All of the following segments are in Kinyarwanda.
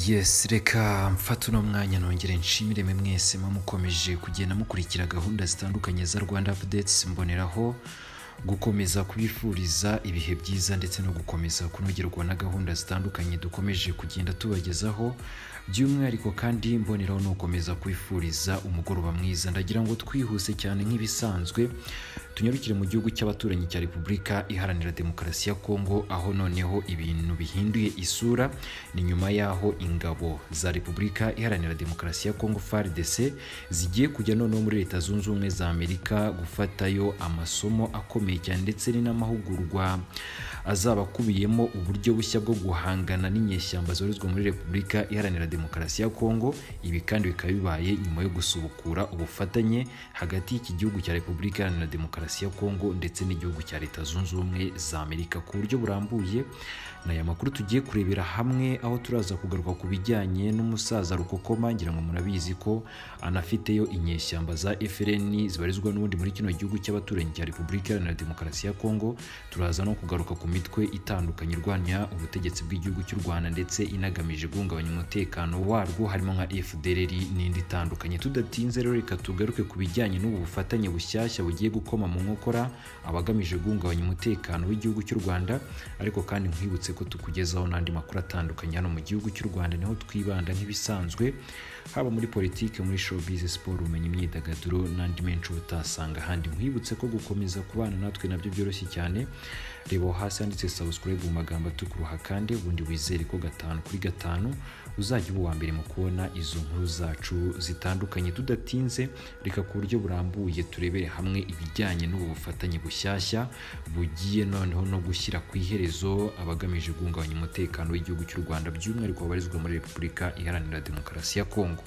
yesi reka mfata uno mwanya nongere nshimire mwe mwese muba mukomeje kugenda mukurikira gahunda zitandukanye za rwanda apudetsi mboneraho gukomeza kubifuriza ibihe byiza ndetse no gukomeza kunogerwa na gahunda zitandukanye dukomeje kugenda tubagezaho by'umwihariko kandi mboneraho ni ugukomeza kwifuriza umugoroba mwiza ndagira ngo twihuse cyane nk'ibisanzwe tunyarukire mu gihugu cy'abaturanyi cya repubulika iharanira demokarasi ya kongo aho noneho ibintu bihinduye isura ni nyuma y'aho ingabo za repubulika iharanira demokarasi ya kongo frdc zigiye kujya noneho muri leta zunze ubumwe za amerika gufatayo amasomo akomeye cyane ndetse ni n'amahugurwa azaba akubiyemo uburyo bushya bwo guhangana n'inyeshyamba zorezwa muri repubulika iharanira demokarasi ya kongo ibi kandi bikaba bibaye nyuma yo gusubukura ubufatanye hagati y'iki gihugu cya repubulika iharanira demokarasi demokarasi ya kongo ndetse n'igihugu cya leta zunze ubumwe za amerika ku buryo burambuye ni aya makuru tugiye kurebera hamwe aho turaza kugaruka ku bijyanye n'umusaza rukokoma ngira ngo murabizi ko anafiteyo inyeshyamba za frn zibarizwa n'ubundi muri kino gihugu cy'abaturanyi cya repubulika iharanira demokarasi ya kongo turaza no kugaruka ku mitwe itandukanye irwanya ubutegetsi bw'igihugu cy'u rwanda ndetse inagamije guhungabanya umutekano warwo harimo nka fdrr n'indi itandukanye tudatinze rero reka tugaruke ku bijyanye n'ubu bufatanye bushyashya bugiye gukoma mu nkokora abagamije guhungabanya umutekano w'igihugu cy'u rwanda ariko kandi nkwibutse ko tukugezaho n'andi makuru atandukanye hano mu gihugu cy'u rwanda niho twibanda nk'ibisanzwe haba muri politiki muri showbiz siporo ubumenyi imyidagaduro n'andi menshi utasanga ahandi nkwibutse ko gukomeza kubana natwe nabyo byoroshye cyane reba aho hasi handitse subscribe mu magambo atukuruha kandi ubundi wizere ko gatanu kuri gatanu uzajya uba uwa mbere mu kubona izo nkuru zacu zitandukanye tudatinze reka ku buryo burambuye turebere hamwe ibijyanye ibijyanye n'ubu bufatanye bushyashya bugiye noneho no gushyira ku iherezo abagamije guhungabanya umutekano w'igihugu cy'u rwanda by'umwihariko babarizwa muri repubulika iharanira demokarasi ya kongo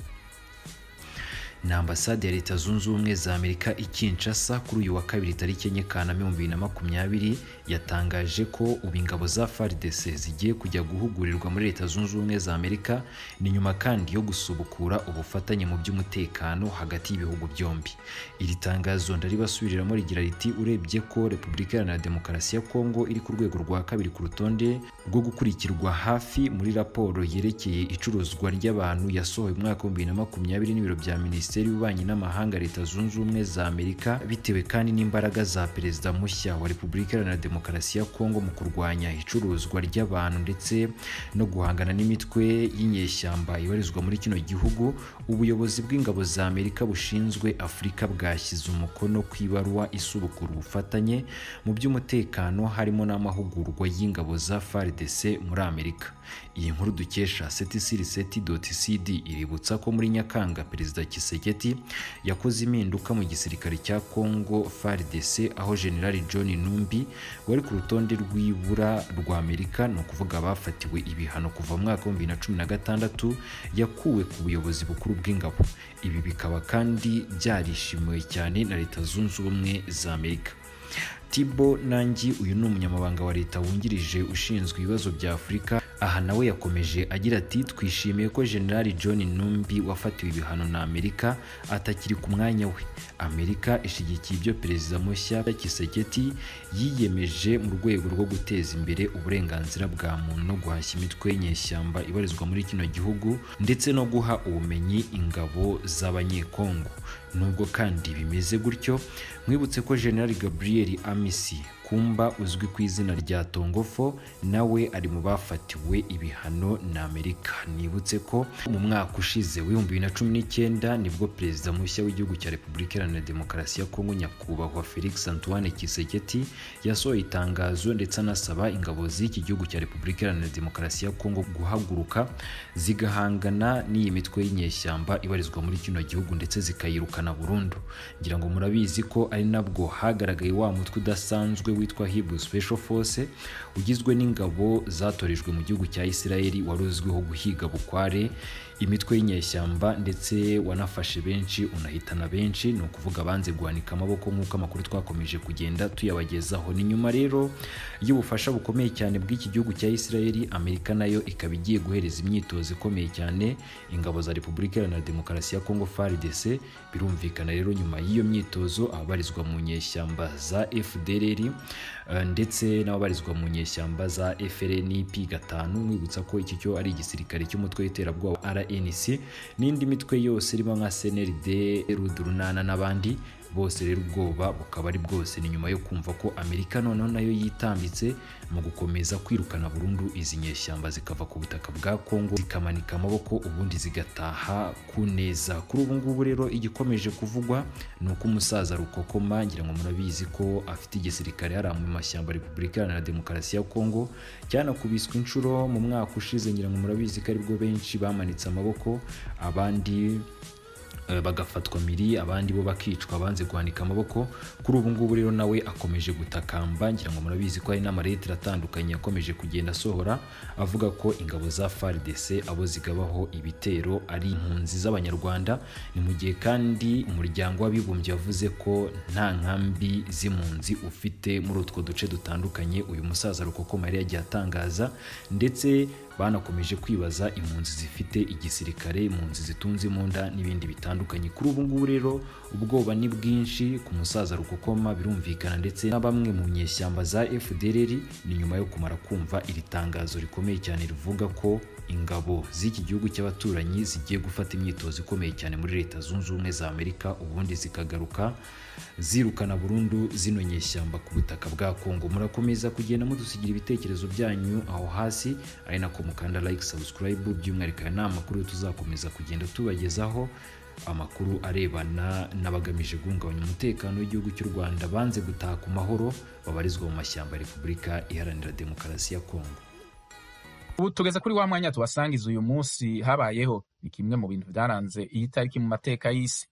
ni ambasade ya leta zunze ubumwe za amerika i kinshasa kuri uyu wa kabiri tariki enye kanama ibihumbi bibiri na makumyabiri yatangaje ko ubu ingabo za fardc zigiye kujya guhugurirwa muri leta zunze ubumwe za amerika ni nyuma kandi yo gusubukura ubufatanye mu by'umutekano hagati y'ibihugu byombi iri tangazo ndaribasubiriramo rigira riti urebye ko repubulika iharanira demokarasi ya kongo iri ku rwego rwa kabiri ku rutonde rwo gukurikirwa hafi muri raporo yerekeye icuruzwa ry'abantu yasohowe mu mwaka w'ibihumbi bibiri na makumyabiri n'ibiro bya minisitiri minisiteri y'ububanyi n'amahanga leta zunze ubumwe za amerika bitewe kandi n'imbaraga za perezida mushya wa repubulika iharanira demokarasi ya kongo mu kurwanya icuruzwa ry'abantu ndetse no guhangana n'imitwe y'inyeshyamba ibarizwa muri kino gihugu ubuyobozi bw'ingabo za amerika bushinzwe afurika bwashyize umukono ku ibaruwa isubukura ubufatanye mu by'umutekano harimo n'amahugurwa y'ingabo za fardc muri amerika iyi nkuru dukesha ctcrct.cd iributsa ko muri nyakanga perezida kise Kiseketi yakoze impinduka mu gisirikare cya Congo FARDC aho General John Numbi wari ku rutonde rw'ibura rwa Amerika ni ukuvuga abafatiwe ibihano kuva mu mwaka wa 2016 yakuwe ku buyobozi bukuru bw'ingabo ibi bikaba kandi byarishimiwe cyane na Leta Zunze Ubumwe za Amerika tibo nangi uyu ni umunyamabanga wa leta wungirije ushinzwe ibibazo bya afurika aha nawe yakomeje agira ati twishimiye ko generali john numbi wafatiwe ibihano na amerika atakiri ku mwanya we amerika ishyigikiye ibyo perezida mushya kiseketi yiyemeje mu rwego rwo guteza imbere uburenganzira bwa muntu no guhashya imitwe y'inyeshyamba ibarizwa muri kino gihugu ndetse no guha ubumenyi ingabo z'abanyekongo nubwo kandi bimeze gutyo mwibutse ko generali gabriel amisi kumba uzwi ku izina rya tongofo nawe ari mu bafatiwe ibihano na amerika nibutse ko mu mwaka ushize w'ibihumbi bibiri na cumi n'icyenda nibwo perezida mushya w'igihugu cya repubulika iharanira demokarasi ya kongo nyakubahwa felix antoine kiseketi yasohoye itangazo ndetse anasaba ingabo z'iki gihugu cya repubulika iharanira demokarasi ya kongo guhaguruka zigahangana n'iyi mitwe y'inyeshyamba ibarizwa muri kino gihugu ndetse zikayirukana burundu ngira ngo murabizi ko ari nabwo hagaragaye wa mutwe udasanzwe witwa Hebrew Special Force ugizwe n'ingabo zatorejwe mu gihugu cya Isirayeli wari uzwiho guhiga bukware imitwe y'inyeshyamba ndetse wanafashe benshi unahitana benshi ni ukuvuga abanze guhanika amaboko nk'uko amakuru twakomeje kugenda tuyabagezaho ni nyuma rero y'ubufasha bukomeye cyane bw'iki gihugu cya israel amerika nayo ikaba igiye guhereza imyitozo ikomeye cyane ingabo za repubulika iharanira demokarasi ya kongo frdc birumvikana rero nyuma y'iyo myitozo ababarizwa mu nyeshyamba za fdrr eh, ndetse n'ababarizwa mu nyeshyamba za frnp gatanu mwibutsa ko iki cyo ari igisirikare cy'umutwe w'iterabwoba rnc n'indi mitwe yose irimo nka cnld rudurunana n'abandi bose rero ubwoba bukaba ari bwose ni nyuma yo kumva ko amerika noneho nayo yitambitse mu gukomeza kwirukana burundu izi nyeshyamba zikava ku butaka bwa kongo zikamanika amaboko ubundi zigataha ku neza kuri ubu ngubu rero igikomeje kuvugwa ni uko umusaza rukokoma ngira ngo murabizi ko afite igisirikare hariya mu mashyamba ya repubulika iharanira demokarasi ya kongo cyanakubiswe inshuro mu mwaka ushize ngira ngo murabizi ko aribwo benshi bamanitse amaboko abandi eh, bagafatwa miri abandi bo bakicwa banze guhanika amaboko kuri ubu ngubu rero nawe akomeje gutakamba ngira ngo murabizi ko hari n'amareta iratandukanye yakomeje kugenda asohora avuga ko ingabo za FARDC abo zigabaho ibitero ari impunzi z'abanyarwanda ni mu gihe kandi umuryango w'abibumbye wavuze ko nta nkambi z'impunzi ufite muri utwo duce dutandukanye uyu musaza Rukokoma yari yagiye atangaza ndetse banakomeje kwibaza impunzi zifite igisirikare impunzi zitunze imunda n'ibindi bitandukanye kuri ubu ngubu rero ubwoba ni bwinshi ku musaza rukokoma birumvikana ndetse na bamwe mu nyeshyamba za fdrr ni nyuma yo kumara kumva iri tangazo rikomeye cyane rivuga ko ingabo z'iki gihugu cy'abaturanyi zigiye gufata imyitozo ikomeye cyane muri leta zunze ubumwe za amerika ubundi zikagaruka zirukana burundu zino nyeshyamba ku butaka bwa kongo murakomeza kugenda mudusigira ibitekerezo byanyu aho hasi ari nako mukanda like subscribe by'umwihariko aya ni amakuru tuzakomeza kugenda tubagezaho amakuru arebana n'abagamije guhungabanya umutekano w'igihugu cy'u rwanda banze gutaha ku mahoro babarizwa mu mashyamba ya repubulika iharanira demokarasi ya kongo ubu tugeze kuri wa mwanya tubasangiza uyu munsi habayeho ni kimwe mu bintu byaranze iyi tariki mu mateka y'isi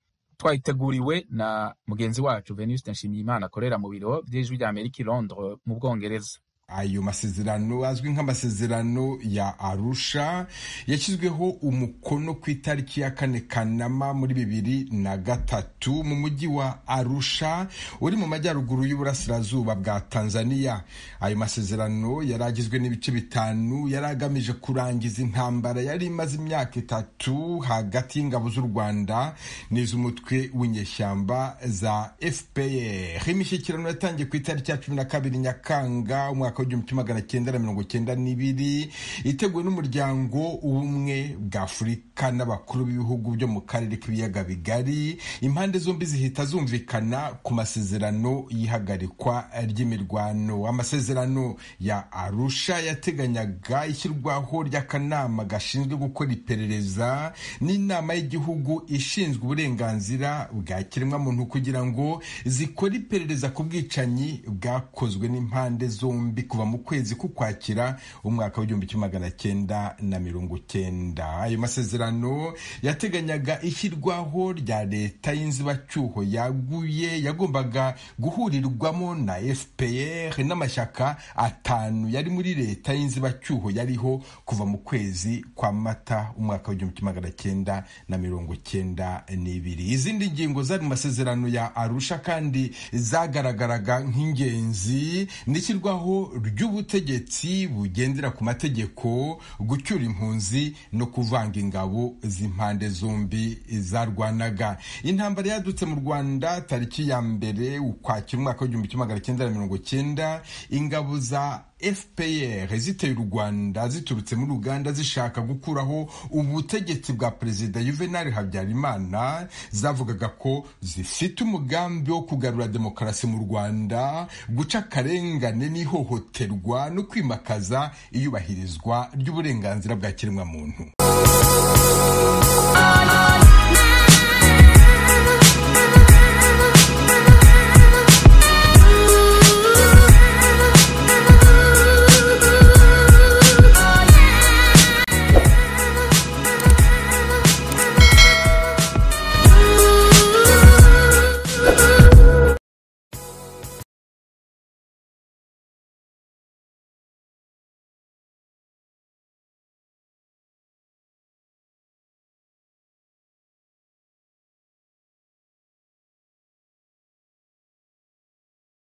twayiteguriwe na mugenzi wacu venuste nshimiyimana akorera mu biro by'ijwi rya amerika i londres mu bwongereza ayo masezerano azwi nk'amasezerano ya arusha yashyizweho umukono ku itariki ya kane kanama muri bibiri na gatatu mu mujyi wa arusha uri mu majyaruguru y'uburasirazuba bwa tanzania ayo masezerano yari agizwe n'ibice bitanu yari agamije kurangiza intambara yari imaze imyaka itatu hagati y'ingabo z'u rwanda n'iz'umutwe w'inyeshyamba za fpr imishyikirano yatangiye ku itariki ya cumi na kabiri nyakanga umwaka umwaka w'igihumbi kimwe magana cyenda na mirongo cyenda n'ibiri iteguwe n'umuryango w'ubumwe bwa afurika n'abakuru b'ibihugu byo mu karere k'ibiyaga bigari impande zombi zihita zumvikana ku masezerano y'ihagarikwa ry'imirwano amasezerano ya arusha yateganyaga ishyirwaho ry'akanama gashinzwe gukora iperereza n'inama y'igihugu ishinzwe uburenganzira bwa kiremwamuntu kugira ngo zikore iperereza ku bwicanyi bwakozwe n'impande zombi bombi kuva mu kwezi k'ukwakira umwaka w'igihumbi kimwe magana cyenda na mirongo cyenda ayo masezerano yateganyaga ishyirwaho rya leta y'inzibacyuho yaguye yagombaga guhurirwamo na fpr n'amashyaka atanu yari muri leta y'inzibacyuho yariho kuva mu kwezi kwa mata umwaka w'igihumbi kimwe magana cyenda na mirongo cyenda n'ibiri izindi ngingo zari mu masezerano ya arusha kandi zagaragaraga nk'ingenzi n'ishyirwaho ry'ubutegetsi bugendera ku mategeko gucyura impunzi no kuvanga ingabo z'impande zombi zarwanaga intambara yadutse mu rwanda tariki ya mbere ukwakira umwaka w'igihumbi kimwe magana cyenda na mirongo cyenda ingabo za fpr ziteye u rwanda ziturutse muri uganda zishaka gukuraho ubutegetsi bwa perezida juvenal habyarimana zavugaga ko zifite umugambi wo kugarura demokarasi mu rwanda guca akarengane n'ihohoterwa no kwimakaza iyubahirizwa ry'uburenganzira bwa kiremwamuntu